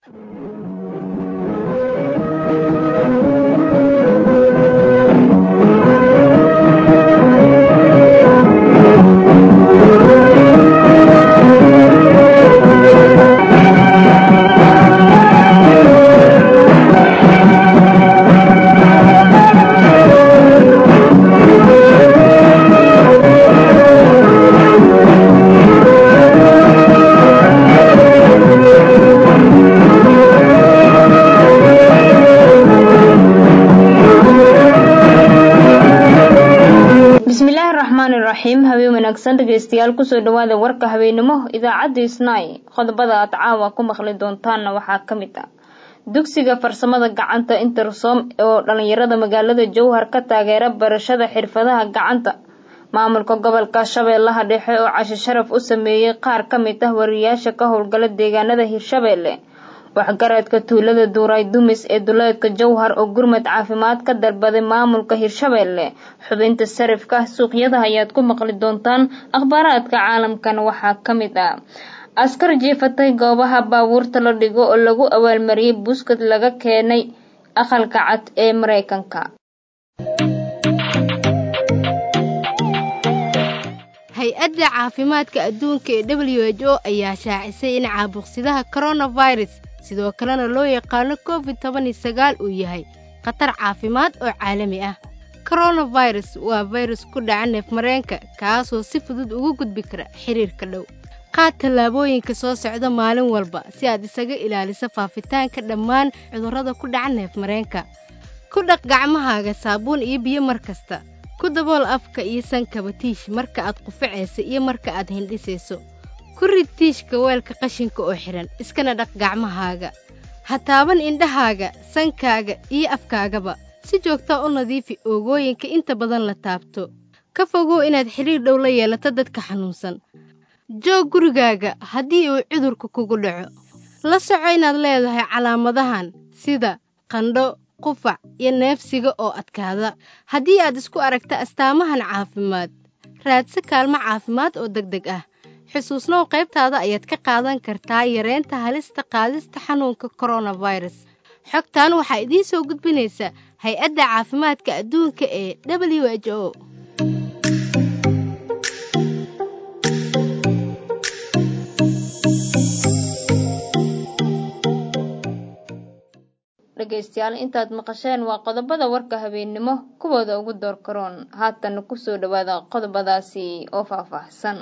bismillaahi raxmaani raxiim habeen wanaagsan dhegeystayaal kusoo dhawaada warka habeenimo idaacadda isnaay qodobada aad caawa ku maqli doontaanna waxaa ka mid ah dugsiga farsamada gacanta intersom oo dhalinyarada magaalada jowhar ka taageera barashada xirfadaha gacanta maamulka gobolka shabeellaha dhexe oo casho sharaf u sameeyey qaar ka mid ah wariyaasha ka howlgala deegaanada hirshabeelle waxgaradka tuulada duuray dumis ee duleedka jowhar oo gurmad caafimaad ka dalbaday maamulka hirshabeelle xubinta sarifka suuqyada ayaad ku maqli doontaan akhbaaraadka caalamkana waxaa ka mid ah askar jiifatay goobaha baabuurta la dhigo oo lagu abaalmariyey buskad laga keenay aqalka cad ee mareykanka hay-adda caafimaadka adduunka ee w h o ayaa shaacisay in caabuqsidaha coronavirus sidoo kalena loo yaqaano covid toban iyo sagaal uu yahay khatar caafimaad oo caalami ah coronavirus waa fayrus ku dhaca neefmareenka kaasoo si fudud ugu gudbi kara xiriirka dhow qaad tallaabooyinka soo socda maalin walba si aad isaga ilaaliso faafitaanka dhammaan cudurrada ku dhaca neefmareenka ku dhaq gacmahaaga saabuun iyo biyo mar kasta ku dabool afka iyo sankaba tiish marka aad qufacaysa iyo marka aad hindhisayso ku rid tiishka weelka qashinka oo xidhan iskana dhaq gacmahaaga ha taaban indhahaaga sankaaga iyo afkaagaba si joogtaa u nadiifi oogooyinka inta badan la taabto ka fogow inaad xidhiir dhow la yeelato dadka xanuunsan joog gurigaaga haddii uu cudurka kugu dhaco la soco inaad leedahay calaamadahan sida qandho qufac iyo neefsiga oo adkaada haddii aad isku aragta astaamahan caafimaad raadsi kaalmo caafimaad oo deg deg ah xusuusnow qaybtaada ayaad ka qaadan kartaa yareynta halista qaadista xanuunka koronafirus xogtan waxaa idiin soo gudbinaysa hay-adda caafimaadka adduunka ee w h o dhegeystayaal intaad maqasheen waa qodobada warka habeennimo kuwooda ugu door karoon haatana kusoo dhawaada qodobadaasi oo faahfaahsan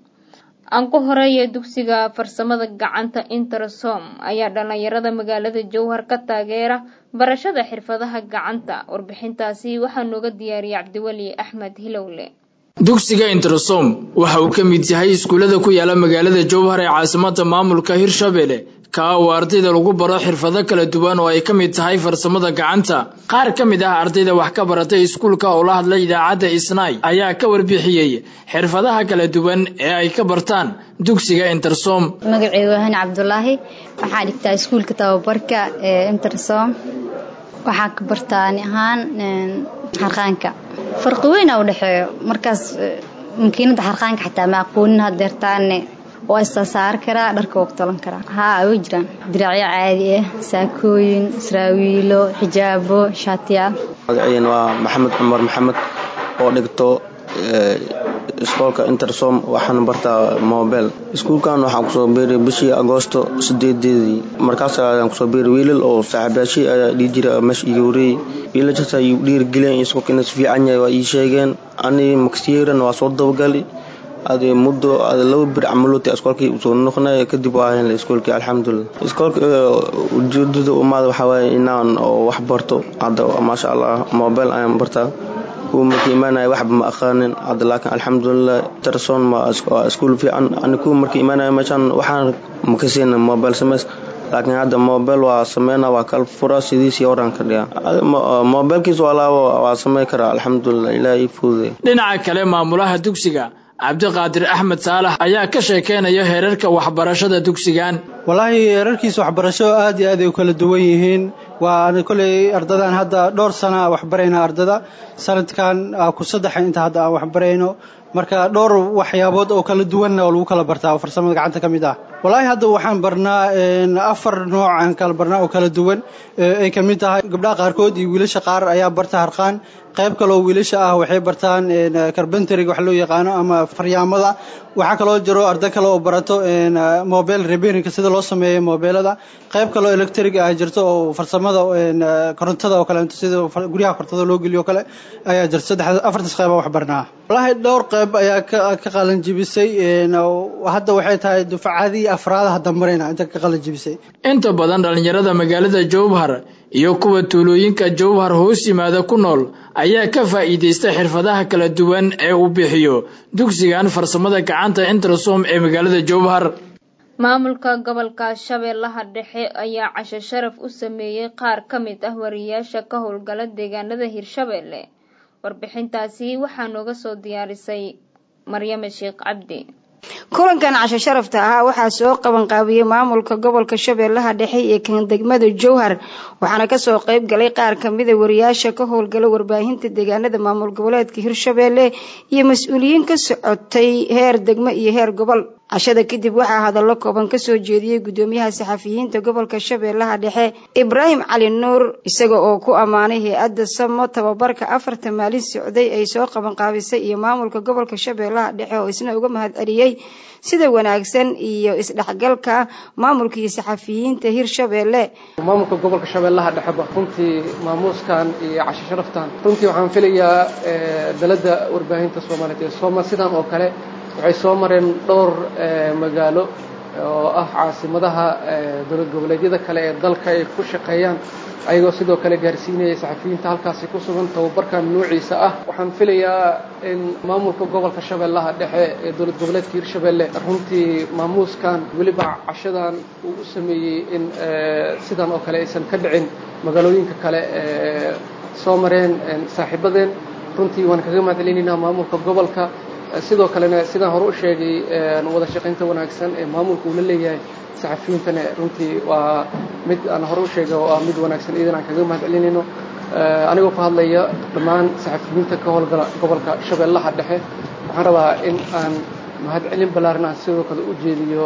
aan ku horeeya dugsiga farsamada gacanta intersom ayaa dhalinyarada magaalada jowhar ka taageera barashada xirfadaha gacanta warbixintaasi waxaa nooga diyaariyay cabdiweli axmed hilowle dugsiga intersom waxa uu ka mid yahay iskuullada ku yaala magaalada jowhar ee caasimada maamulka hirshabelle kaa oo ardayda lagu baro xirfado kala duwan oo ay ka mid tahay farsamada gacanta qaar ka mid ah ardayda wax ka baratay iskuulka oo la hadlay idaacadda isnaay ayaa ka warbixiyey xirfadaha kala duwan ee ay ka bartaan dugsiga intersom magaceyga waa hani cabdulaahi waxaa dhigtaa iskuulka tababarka ee intersom waxaa ka bartaani ahaan xarqaanka farqi weyn a udhexeeyo markaas makiinada xarqaanka xataa ma aqoonin hadeertaane waa issasaari karaa dharka waa ku talan karaa haa way jiraan diracyo caadi ah saakooyin saraawiilo xijaabo shaatiyaal magaceyn waa maxamed cumar maxamed oo dhigto iskoolka intersom waxaan bartaa mobel iskuulkan waxaan kusoo biiray bishii agoosto sideedeedii markaas ayaan kusoo biiray wiilal oo saaxiibayaashii ayaa dhii jira meesha iga wareeyey wiilashaas ay dhiirigeliyeen iskoolka inuu si fiican yahay waa ii sheegeen anii maksiyeran waa soo dabagali ade muddo ade laba bir camalooti iskoolkii usoo noqnay kadib waa helnay iskoolkii alxamdulilah iskoolka ujeedada umaada waxaa waaye inaan oo wax barto hadda maasha allah mobile ayaan bartaa kuwa markii imaanaya waxba ma aqaanin hadda laakiin alxamdulilah terson waa iskuul fiican ani kuwa markii imaanaya meeshaan waxaan makasiina mobile samays laakiin hadda mobile waa sameyna waa kala fura sidiisii horaan ka dhiga mobilkiis walaabo waa samey karaa alxamdulilah ilaahay ii fududay dhinaca kale maamulaha dugsiga cabdiqaadir axmed saalax ayaa ka sheekeynaya heerarka waxbarashada dugsigan wallaahi heerarkiisa waxbarasho aad iyo aad ay u kala duwan yihiin waa kolley ardadan hadda dhowr sana waxbarayna ardada sanadkan ku saddexa inta hadda aan waxbarayno marka dhowr waxyaabood oo kala duwanna oo lagu kala bartaa oo farsamada gacanta ka mid ah wallaahi hadda waxaan barnaa afar nooc aan kala barnaa oo kala duwan ay ka mid tahay gabdhaha qaarkood iyo wiilasha qaar ayaa barta harqaan qayb kaloo wiilasha ah waxay bartaan carbentariga wax loo yaqaano ama faryaamada waxaa kaloo jiro arday kale oo barato mobile repairinka sida loo sameeyo mobeelada qayb kaloo electric ah jirto oo farsamada korontada oo kale sida guryaha korontada loo geliyo kale ayaa jirto saddex afartaas qayb wax barnaa wallaahi dhowr qayb ayaa ka qalan jibisay hadda waxay tahay dufcadii afraada hadda marayna inta ka qalan jibisay inta badan dhallinyarada magaalada jowhar iyo kuwa tuulooyinka jowhar hoos yimaada ku nool ayaa ka faa'iidaysta xirfadaha kala duwan ee uu bixiyo dugsigan farsamada gacanta intersom ee magaalada jowhar maamulka gobolka shabeellaha dhexe ayaa casho sharaf u sameeyey qaar ka mid ah wariyaasha ka howlgala deegaanada hirshabeelle warbixintaasi waxaa nooga soo diyaarisay maryame sheekh cabdi kulankan casho sharafta ahaa waxaa soo qabanqaabiyey maamulka gobolka shabeellaha dhexe ee kan degmada jowhar waxaana kasoo qayb galay qaar kamida wariyaasha ka howlgala warbaahinta deegaanada maamul goboleedka hirshabeelle iyo mas-uuliyiin ka socotay heer degmo iyo heer gobol cashada kadib waxaa hadallo kooban kasoo jeediyey gudoomiyaha saxafiyiinta gobolka shabeellaha dhexe ibraahim cali nuur isaga oo ku ammaanay hay-adda samo tababarka afarta maalin socday ay soo qabanqaabisay iyo maamulka gobolka shabeellaha dhexe oo isna uga mahad celiyey sida wanaagsan iyo isdhexgalka maamulka iyo saxafiyiinta hirshabeelle maamulka gobolka shabeellaha dhexeba runtii maamuuskan iyo casho sharaftan runtii waxaan filayaa dalada warbaahinta soomaaliyeed ee sooma sidan oo kale waxay soo mareen dhowr magaalo oo ah caasimadaha dowlad goboleedyada kale ee dalka ay ku shaqeeyaan ayagoo sidoo kale gaarsiinaya saxafiyiinta halkaasi ku sugan tababarkan noociisa ah waxaan filayaa in maamulka gobolka shabeellaha dhexe ee dowlad goboleedka hirshabeelle runtii maamuuskan weliba cashadan uu u sameeyey in sidan oo kale aysan ka dhicin magaalooyinka kale ee soo mareen saaxiibadeen runtii waan kaga mahadcelinaynaa maamulka gobolka sidoo kalena sidaan hore u sheegay wada shaqaynta wanaagsan ee maamulka uu la leeyahay saxafiyiintana runtii waa mid aan hore u sheegay oo ah mid wanaagsan iyadan aan kaga mahad celinayno anigoo ku hadlaya dhammaan saxafiyiinta ka howlgala gobolka shabeellaha dhexe waxaan rabaa in aan mahad celin ballaaran aan sidoo kale u jeediyo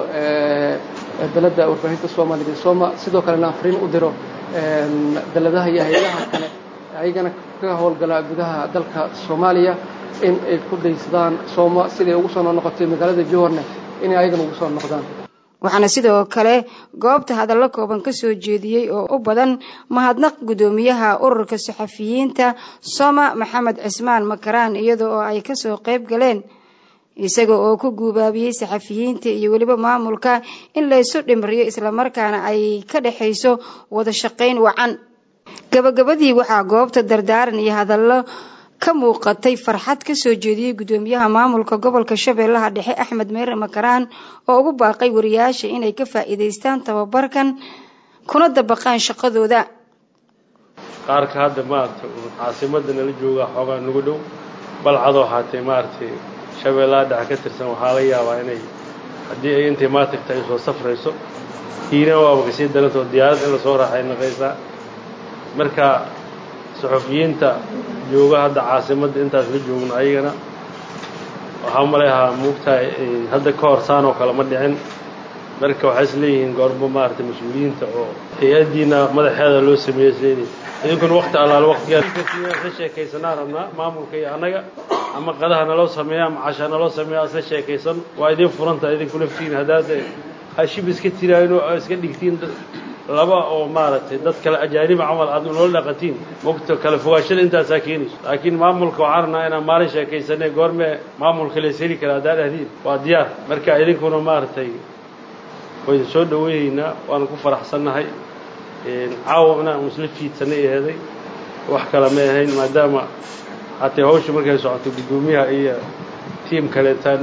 dalada warbaahinta soomaaliyeed ee sooma sidoo kalena aan fariin u diro daladaha iyo hay-adaha kale ayagana ka howlgala gudaha dalka soomaaliya in ay ku daysadaan sooma siday ugu soo noqotay magaalada jowharne inay ayagana ugu soo noqdaan waxaana sidoo kale goobta hadallo kooban kasoo jeediyey oo u badan mahadnaq gudoomiyaha ururka saxafiyiinta soma maxamed cismaan makaraan iyada oo ay kasoo qayb galeen isaga oo ku guubaabiyey saxafiyiinta iyo weliba maamulka in laysu dhimriyo islamarkaana ay ka dhexayso wada shaqayn wacan gabagabadii waxaa goobta dardaaran iyo hadallo ka muuqatay farxad kasoo jeediyey gudoomiyaha maamulka gobolka shabeellaha dhexe axmed meere makaraan oo ugu baaqay wariyaasha inay ka faa'iidaystaan tababarkan kuna dabaqaan shaqadooda qaarka hadda maaragtay caasimada nala jooga xoogaa nagu dhow balcadoo haatee maaragtay shabeellaha dhexe ka tirsan waxaa laga yaabaa inay haddii ay intay maatagta ay soo safrayso hiina waaba kasii darantoo diyaarad in lasoo raaxay naqaysaa marka saxufiyiinta jooga hadda caasimadda intaas la joogno ayagana waxaa maleahaa muugtahay hadda ka hor saan oo kale ma dhicin marka waxay is leeyihiin goormo maaragtay mas-uuliyiinta oo hay-addiina madaxeeda loo sameeyey isleeyihin idinkuna wakti allaale waktigaa sheekaysanaa rabnaa maamulka iyo annaga ama qadaha naloo sameeya ama casha naloo sameeya isla sheekaysan waa idin furantaha idinku laftiin haddaad hashib iska tiraayin oo iska dhigtiin laba oo maaragtay dad kale ajaaniba camal aad noola dhaqatiin mogta kala fogaashada intaasaa keenayso laakiin maamulka waxaan rabnaa inaan maalin sheekaysanay goormee maamulka lees heli kara haddaa dhahdiin waa diyaar marka idinkuna maaragtay waynu soo dhaweynaynaa waanu ku faraxsannahay caawa inaan isla fiidsanay eheday wax kale ma ahayn maadaama hatee hawsha markay socoto guddoomiyaha iyo tiim kaleetaan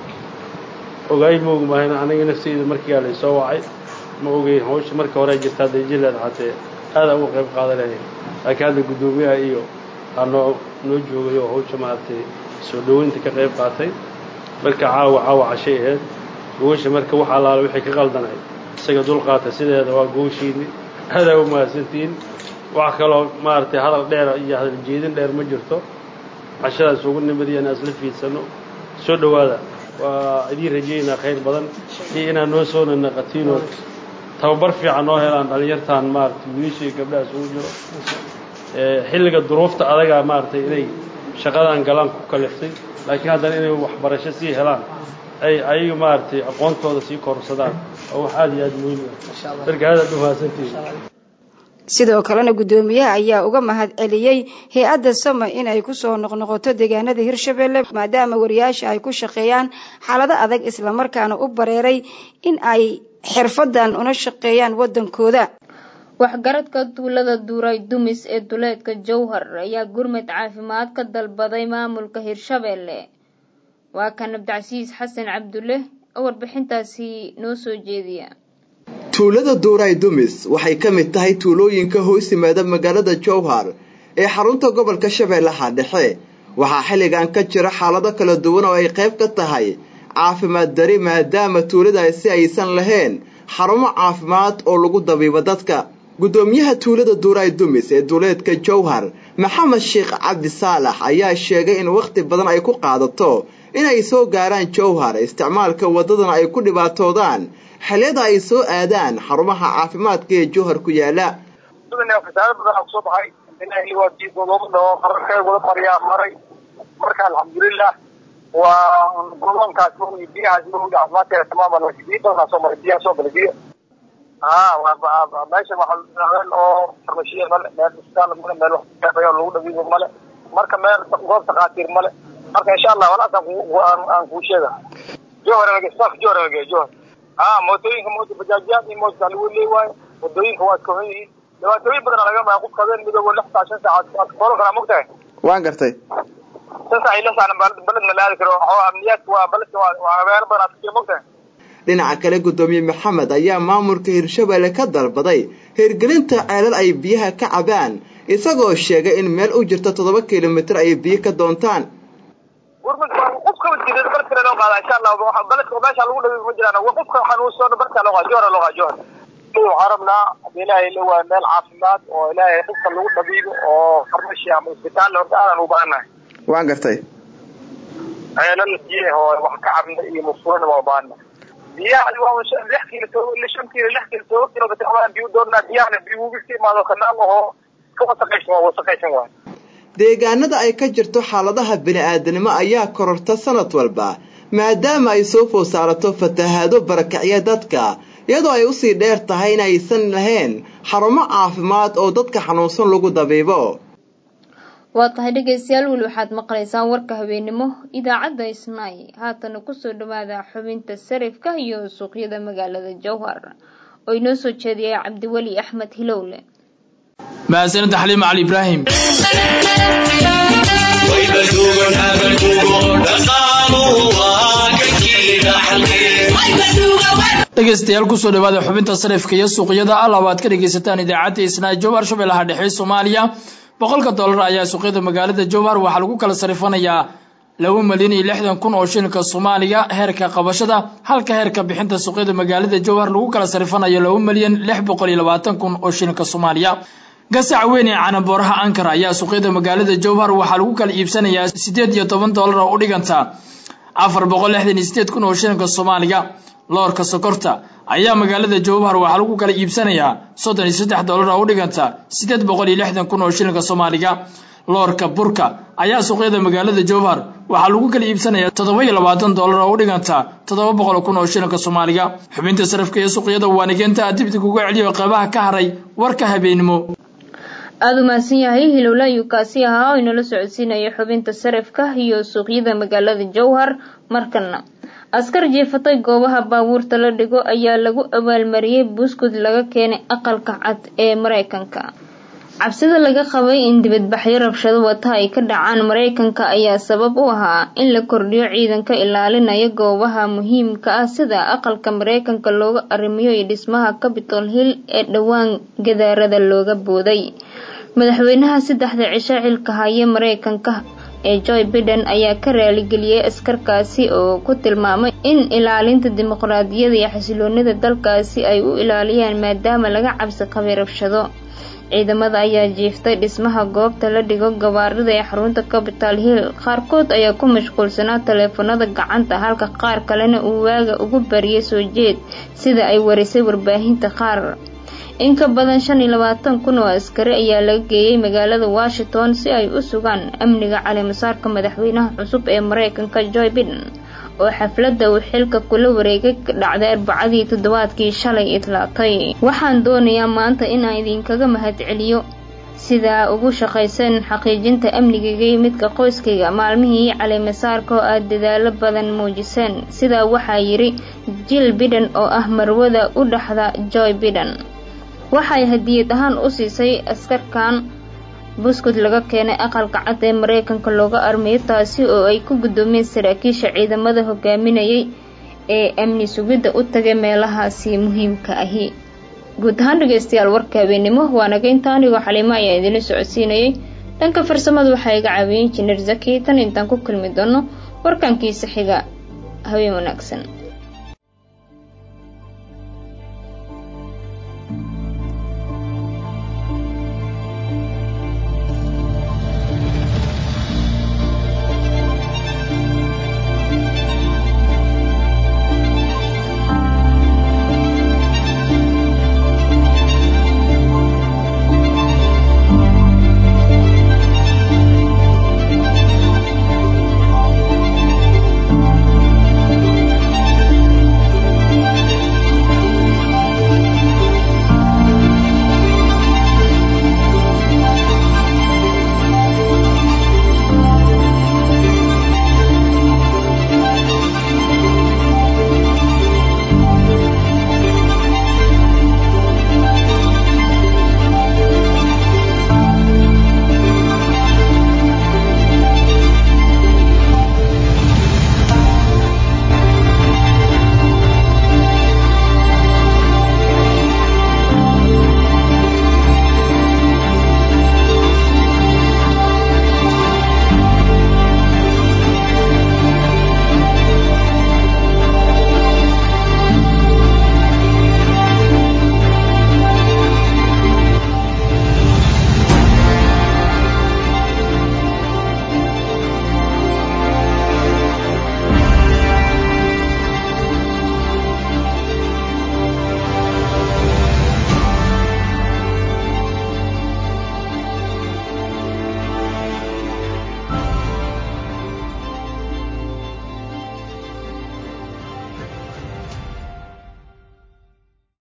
ogaay moogi maahayna aniga nafteyda markiiaa laysoo wacay ma ogeyn hawsha marka hore jirta hadday jileed hatee aadaan uga qayb qaadan lahayn laakiin hadda guddoomiyaha iyo aa noo noo joogay oo hawsha maaragtay soo dhaweynta ka qayb qaatay marka caawa caawa cashay ahayd gogasha marka wax allaale wixii ka qaldanay isaga dulqaata sideeda waa gogashiini aadaa u mahadsantihiin wax kaloo maaragtay hadal dheer iyo hadal jeedin dheer ma jirto cashadaas ugu nimadiyana isla fiidsano soo dhowaada waa idiin rajeynaa khayr badan iyo inaad noo soo nanaqatiinoo tababar fiican noo helaan dhalinyartaan maaragtay wiilasha iyo gabdhahaas ugu jiro xilliga duruufta adagaa maaragtay inay shaqadan galaan ku kaliftay laakiin haddana inay waxbarasho sii helaan ay ayaga maaragtay aqoontooda sii korsadaan oo wax aada iyo aada muhiim ah marka aadaad u mahadsantihiin sidoo kalena guddoomiyaha ayaa uga mahad celiyey hay-adda sama inay kusoo noqnoqoto deegaanada hirshabelle maadaama wariyaasha ay ku shaqeeyaan xaalado adag islamarkaana u bareeray in ay xirfadan una shaqeeyaan waddankooda waxgaradka tuulada duuray dumis ee duleedka jowhar ayaa gurmad caafimaad ka dalbaday maamulka hirshabelle waa kan abdicasiis xasan cabdulle oo warbixintaasi noo soo jeediya tuulada duuray dumis waxay ka mid tahay tuulooyinka hoos yimaada magaalada jowhar ee xarunta gobolka shabeellaha dhexe waxaa xilligan ka jira xaalado kala duwan oo ay qayb ka tahay caafimaad dari maadaama tuuladaasi aysan lahayn xarumo caafimaad oo lagu dabiibo dadka guddoomiyaha tuulada duuray dumis ee duuleedka jowhar maxamed sheekh cabdi saalax ayaa sheegay in wakhti badan ay ku qaadato inay soo gaaraan jowhar isticmaalka waddadana ay ku dhibaatoodaan xilliyada ay soo aadaan xarumaha caafimaadka ee jowhar ku yaala fasaado badan kusoo baxay ilaahay waa godoomada qararkeed wada maryaa maray marka alxamdulilah waa godoonkaas maogi biyahaas maogi caafimaadkeeda tamaama biyo badanaa soo maray biyaha soo galay biyo ha waa meesha waxaa oo farmashiya male meel isbitaal male meel waxo lagu dhawiibo male marka meel goob takhaatiir male marka insha allah walaas aan kuu sheega jowhar staff jowhar lagee jowhar ha mootooyinka moota bajaajiyaad iyo moota lagu leey waayo wadooyinka waa iska xun yihiin dhibaatooyin badan laga maa qofka habeen midoobo lix saa shan saacaad waad koolo karaa mogtahay waan gartay shan saac iyo lix saacna baledna la aadi karo amniyaadka waa baledka waa habeeno badan aad kajira mogtahay dhinaca kale guddoomiye maxamed ayaa maamulka hirshabelle ka dalbaday hirgelinta ceelal ay biyaha ka cabaan isagoo sheegay in meel u jirta toddoba kilomitir ay biyo ka doontaan qofka jira barkale loo qaada insha allah baledka meesha lagu dhawi ma jiraan qofka xanuunsan barka loo qaada jowhar loo qaada jowhar waxaan rabnaa hadii ilaahay la waa meel caafimaad oo ilaahay qofka lagu dhabiibo oo farmashi ama isbitaal horta aadan u baahanahay waan gartay ceelal biye oo wax ka cabna iyo musqulana waa baahana biyaha waa lix kiilo shan kiilo lix kiilo todoba kilomitr ama biyo doonaa biyahana biyo uga ka imaado kanaal ahoo ka wasaqaysan waa wasaqaysan waay deegaanada ay ka jirto xaaladaha bini-aadanimo ayaa kororta sanad walba maadaama ay soo food saarato fatahaado barakacya dadka iyadoo ay usii dheer tahay inaysan lahayn xarumo caafimaad oo dadka xanuunsan lagu dabiibo waa tahay dhegaystayaal weli waxaad maqlaysaan warka habeennimo idaacadda isnaay haatana kusoo dhawaada xubinta sarifka iyo suuqyada magaalada jowhar oo inoo soo jeediyay cabdiweli axmed hilowle mahadsanida xaliima cali ibraahim dhegaystayaal kusoo dhawaada xubinta sarifka iyo suuqyada alaba aad ka dhegaysataan idaacadda isnaa jowhar shabeellaha dhexe soomaaliya boqolka dollar ayaa suuqyada magaalada jowhar waxaa lagu kala sarifanayaa laba milyan iyo lixdan kun oo shilinka soomaaliya heerka qabashada halka heerka bixinta suuqyada magaalada jowhar lagu kala sarifanayo laba milyan lix boqol iyo labaatan kun oo shilinka soomaaliya gasaca weyn ee canabooraha ankara ayaa suuqyada magaalada jowhar waxaa lagu kala iibsanayaa siddeed iyo toban dollar oo u dhiganta afar boqol lixdan iyo sideed kun oo shilinka soomaaliya loorka sokorta ayaa magaalada jowhar waxaa lagu kala iibsanayaa soddon iyo saddex dollar oo u dhiganta siddeed boqol iyo lixdan kun oo shilinka soomaaliga loorka burka ayaa suuqyada magaalada jowhar waxaa lagu kala iibsanayaa toddoba iyo labaatan dollar oo u dhiganta toddoba boqol kun oo shilinka soomaaliga xubinta sarafka iyo suuqyada waanigeenta dibdi kuga celiyo qeybaha ka haray warka habeennimo aada u mahadsan yahay hilowla ayuu kaasi ahaa oo inala socodsiinaya xubinta sarafka iyo suuqyada magaalada jowhar markana askar jeefatay goobaha baabuurta la dhigo ayaa lagu abaalmariyey buskud laga keenay aqalka cad ee mareykanka cabsida laga qabay in dibadbaxyo rabshado wata ay ka dhacaan mareykanka ayaa sabab u ahaa in la kordhiyo ciidanka ilaalinaya goobaha muhiimka ah sida aqalka mareykanka looga arrimiyo iyo dhismaha capitol hill ee dhowaan gadaarada looga booday madaxweynaha saddexda cisho xilka haya mareykanka ee joy biden ayaa ka raaligeliyey askarkaasi oo ku tilmaamay in ilaalinta dimuqraadiyada iyo xasiloonida dalkaasi ay u ilaaliyaan maadaama laga cabsi qabay rabshado ciidamada ayaa jiiftay dhismaha goobta la dhigo gawaarida ee xarunta capital hill qaarkood ayaa ku mashquulsanaa taleefanada gacanta halka qaar kalena uu waaga ugu bariyay soo jeed sida ay warisay warbaahinta qaar in ka badan shan iyo labaatan kun oo askari ayaa laga geeyey magaalada washington si ay u sugaan amniga caleemasaarka madaxweynaha cusub ee mareykanka joy biden oo xafladda uu xilka kula wareegay ka dhacday arbacadii toddobaadkii shalay idlaatay waxaan doonayaa maanta inaan idinkaga mahadceliyo sidaa ugu shaqayseen xaqiijinta amnigayga iyo midka qoyskayga maalmihii caleemasaarka oo aad dadaalo badan muujiseen sidaa waxaa yidhi jill biden oo ah marwada u dhaxda joy biden waxay hadiyad ahaan u siisay askarkan buskud laga keenay aqalka cad ee mareykanka looga armayo taasi oo ay ku guddoomiyeen saraakiisha ciidamada hogaaminayay ee amni sugidda u tagay meelahaasi muhiimka ahi guud ahaan dhegeystayaal warka habeennimo waa naga inta anigoo xaliimo ayaa idinla socodsiinayay dhanka farsamada waxaa iga caawiyey injineer zaki tan intaan ku kulmi doono warkankiisa xiga habeen wanaagsan